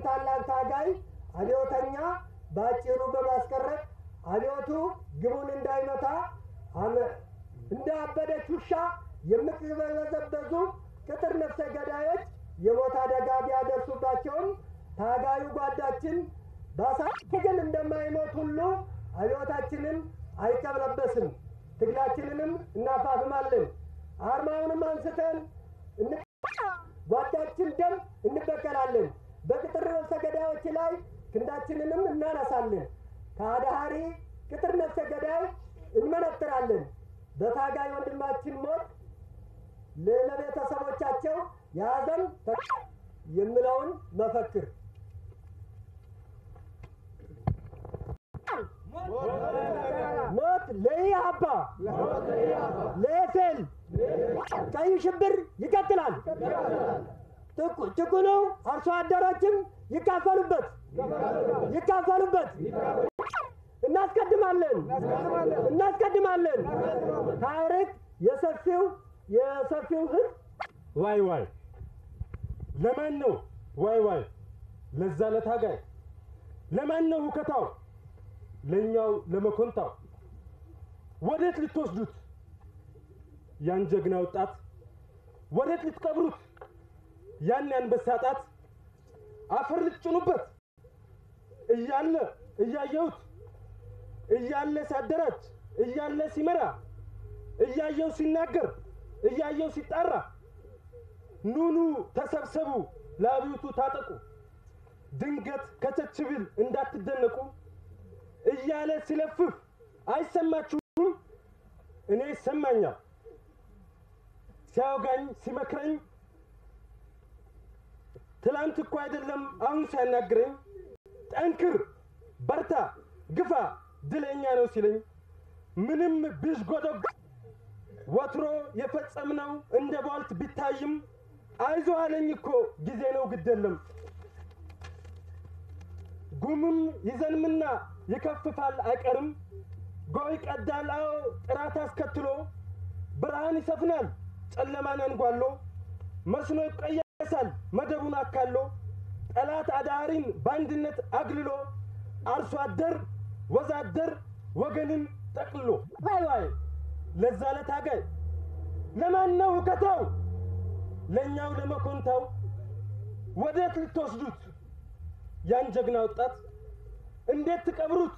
ታላቅ ታጋይ አብዮተኛ በአጭሩ በማስቀረት አብዮቱ ግቡን እንዳይመታ አመ- እንደ አበደች ውሻ የምትበዘበዙ ቅጥር ነፍሰ ገዳዮች የሞት አደጋ ቢያደርሱባቸውም ታጋዩ ጓዳችን ባሳ ትግል እንደማይሞት ሁሉ አብዮታችንን አይቀለበስም። ትግላችንንም እናፋፍማለን። አርማውንም አንስተን እን- ጓዳችን ደም እንበቀላለን። በቅጥር ነፍሰ ገዳዮች ላይ ክንዳችንንም እናነሳለን። ከአዳሃሪ ቅጥር ነፍሰ ገዳይ እንመነጥራለን። በታጋይ ወንድማችን ሞት ለቤተሰቦቻቸው የሀዘን ተ- የምለውን መፈክር ሞት ለኢህአፓ ለኤፌል ቀይ ሽብር ይቀጥላል። ጥቁ- ጭቁኑ አርሶ አደሮችም ይካፈሉበት ይካፈሉበት። እናስቀድማለን እናስቀድማለን። ታሪክ የሰፊው የሰፊው ህዝብ ዋይ ዋይ ለማን ነው ዋይ ዋይ? ለዛ ለታጋይ ለማን ነው ሁከታው? ለእኛው ለመኮንታው ወዴት ልትወስዱት? ያን ጀግና ወጣት ወዴት ልትቀብሩት? ያን ያንበሳ ጣት አፈር ልትጭኑበት? እያለ እያየሁት እያለ ሲያደራጅ እያለ ሲመራ እያየው ሲናገር እያየው ሲጣራ ኑኑ ተሰብሰቡ ለአብዮቱ ታጠቁ ድንገት ከቸች ብል እንዳትደነቁ እያለ ሲለፍፍ አይሰማችሁም? እኔ ይሰማኛል። ሲያወጋኝ ሲመክረኝ ትላንት እኮ አይደለም አሁን ሲያናግረኝ ጠንክር፣ በርታ፣ ግፋ ድለኛ ነው ሲለኝ ምንም ቢዥጎደጎ ወትሮ የፈጸምነው እንደ ቧልት ቢታይም አይዞ አለኝ እኮ ጊዜ ነው ግደለም ጉምም ይዘንምና ይከፍፋል አይቀርም ጎይ ቀዳል አዎ ጥራት አስከትሎ ብርሃን ይሰፍናል ጨለማን አንጓሎ መስኖ ይቀየሳል መደቡን አካሎ ጠላት አዳሪን በአንድነት አግልሎ አርሶ አደር ወዛደር ወገንን ጠቅልሎ ዋይ ዋይ ለዛ ለታጋይ ለማን ነው ሁከታው? ለእኛው ለመኮንታው ወዴት ልትወስዱት? ያን ጀግና ወጣት እንዴት ትቀብሩት?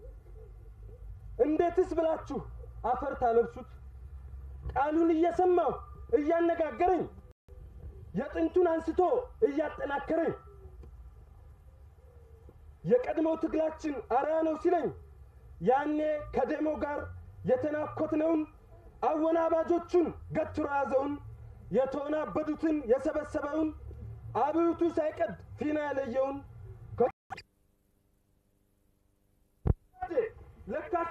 እንዴትስ ብላችሁ አፈር ታለብሱት? ቃሉን እየሰማሁ እያነጋገረኝ የጥንቱን አንስቶ እያጠናከረኝ የቀድሞው ትግላችን አርያ ነው ሲለኝ ያኔ ከደሞ ጋር የተናኮትነውን አወናባጆቹን ገትሮ ያዘውን የተወናበዱትን የሰበሰበውን አብዮቱ ሳይቀድ ፊና ያለየውን ለካሱ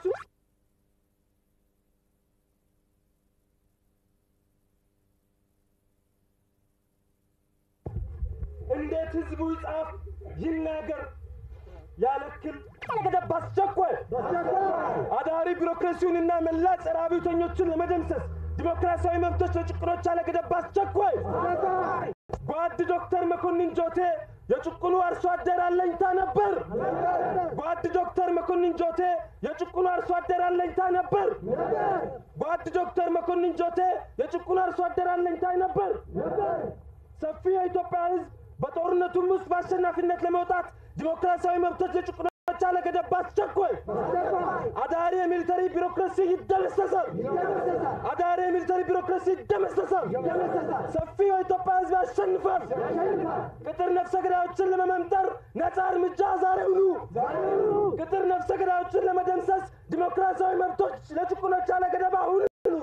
እንዴት ህዝቡ ይጻፍ ይናገር ያለክል ገደብ አስቸኳይ አዳሪ ቢሮክራሲውንና መላ ጸረ አብዮተኞችን ለመደምሰስ ዲሞክራሲያዊ መብቶች ለጭቁኖች አለገደብ አስቸኳይ ጓድ ዶክተር መኮንን ጆቴ የጭቁኑ አርሶ አደር አለኝታ ነበር። ጓድ ዶክተር መኮንን ጆቴ የጭቁኑ አርሶ አደር አለኝታ ነበር። ጓድ ዶክተር መኮንን ጆቴ የጭቁኑ አርሶ አደር አለኝታ ነበር። ሰፊ የኢትዮጵያ ህዝብ በጦርነቱም ውስጥ በአሸናፊነት ለመውጣት ዲሞክራሲያዊ መብቶች ለጭቁኖች አለገደብ አስቸኳይ አዳሪ የሚሊተሪ ቢሮክራሲ ይደመሰሳል። አዳሪ የሚሊተሪ ቢሮክራሲ ይደመሰሳል። ሰፊው የኢትዮጵያ ህዝብ ያሸንፋል። ቅጥር ነፍሰ ገዳዮችን ለመመንጠር ነፃ እርምጃ ዛሬውኑ። ቅጥር ነፍሰ ገዳዮችን ለመደምሰስ ዲሞክራሲያዊ መብቶች ለጭቁኖች አለገደብ አሁኑ።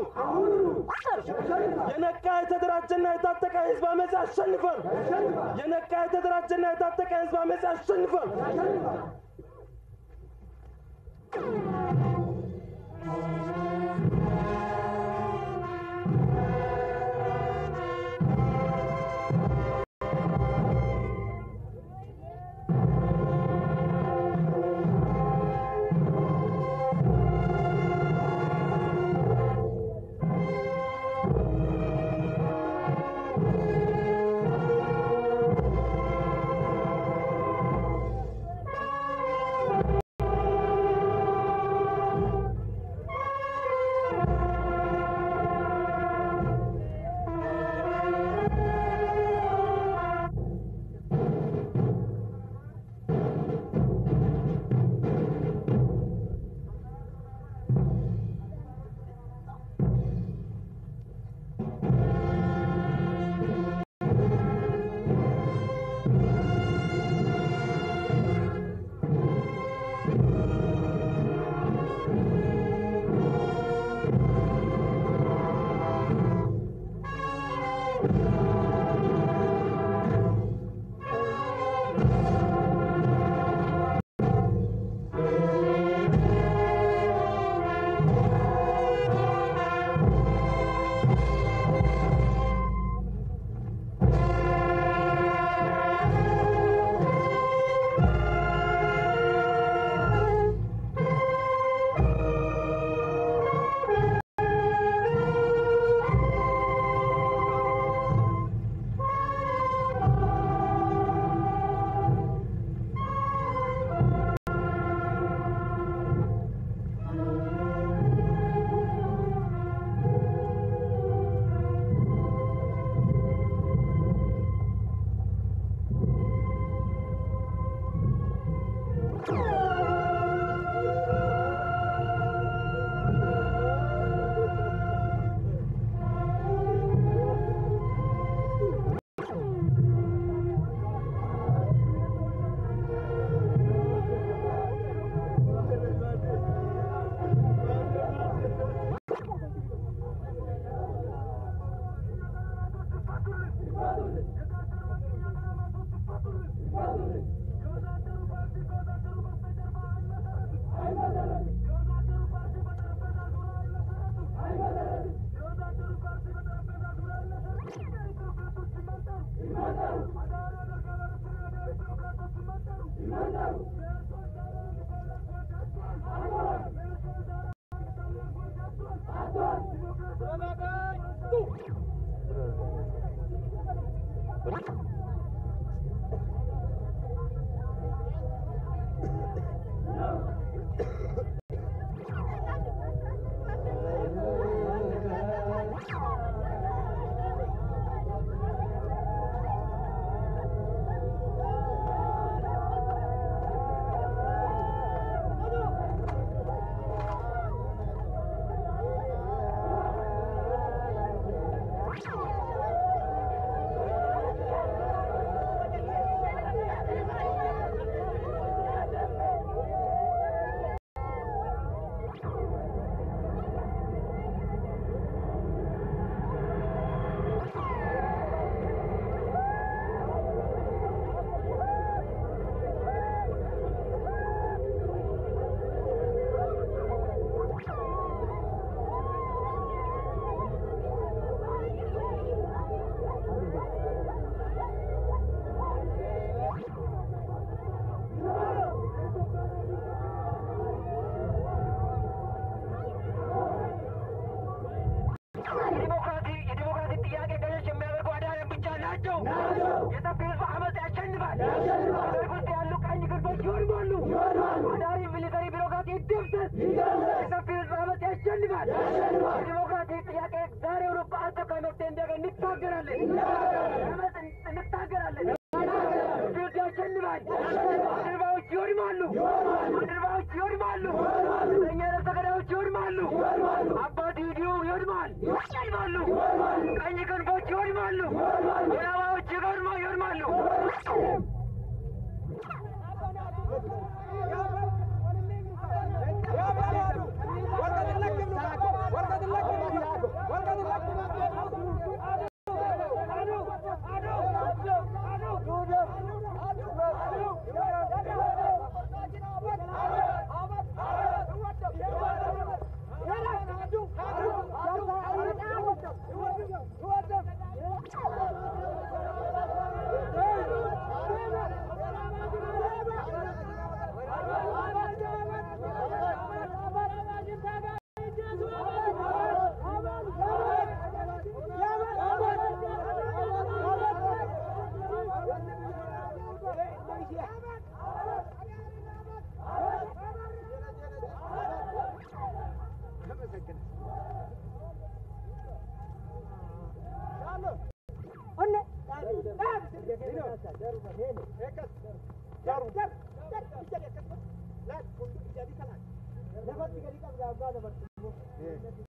የነቃ የተደራጀና የታጠቀ ህዝብ አመፅ ያሸንፋል። የነቃ የተደራጀና የታጠቀ ህዝብ አመፅ ያሸንፋል። የዲሞክራሲ የዲሞክራሲ ጥያቄ ገዥ የሚያደርጉ አዳሪያን ብቻ ናቸው። የሰፊ ህዝብ አመፅ ያሸንፋል። ሀገር ውስጥ ያሉ ቀኝ ክንፎች ይወድማሉ። አዳሪ ሚሊተሪ ቢሮክራሲ ይደምሰስ። የሰፊ ህዝብ አመፅ ያሸንፋል። የዲሞክራሲ ጥያቄ ዛሬውኑ በአስቸኳይ መፍትሄ እንዲያገኝ እንታገራለን። አመፅ እንታገራለን። ህዝብ ያሸንፋል። አድርባዎች ይወድማሉ። አድርባዎች ይወድማሉ። እኛ ነፍሰ ገዳዮች ይወድማሉ። አባት ሂዲዮ ይወድማል ይወድማሉ። ቀኝ ክንፎች ይወድማሉ። ወላዋዮች ይወድማ ይወድማሉ።